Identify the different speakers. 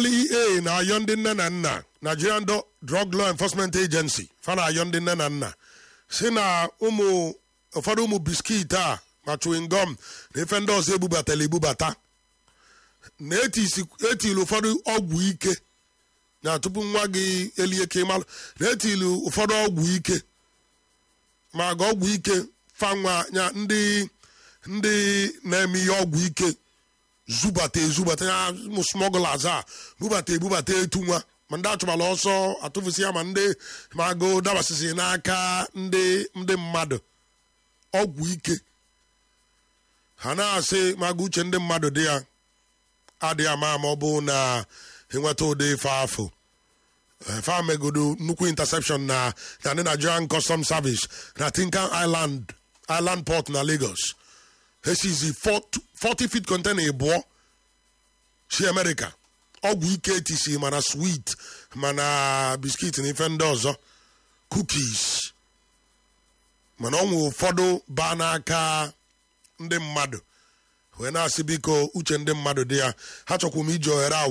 Speaker 1: ndlea na-ayọ ndị nne na nna nigerian Do- drug law enforcement agency fa na-ayọ ndị nne na nna si na ụmụ ụfọdụ ụmụ biskit a ma chewing gum na ife ndị ọzọ ebubatara ebubata na etisi- etili ụfọdụ ọgwụ ike na tupu nwa gị elie ka ịmalụ na etili ụfọdụ ọgwụ ike ma ga ọgwụ ike fanwa ya ndị ndị na-eme ihe ọgwụ ike zubata ezubata ya ụmụ smugglers a bubata ebubata etu nwa ma ndị achụbala ọsọ atụfusi ya ma ndị ma agụ dabasịsị n'aka ndị ndị mmadụ ọgwụ ike ha na-asị ma agụ uche ndị mmadụ dị ya adịghị ama ma ọ bụ na enweta ụdị ife afọ fa megodo nnukwu interception na na ndị nigerian custom service na tinkan island island port na lagos hesizi 40 feet container ịbụọ si america ọgwụ ike etisi mana sweet mana biskit na ife ndị ọzọ cookies mana ọ nwe ụfọdụ baa n'aka ndị mmadụ wee na-asị biko uche ndị mmadụ dị ya ha chọkwa m iji ohere a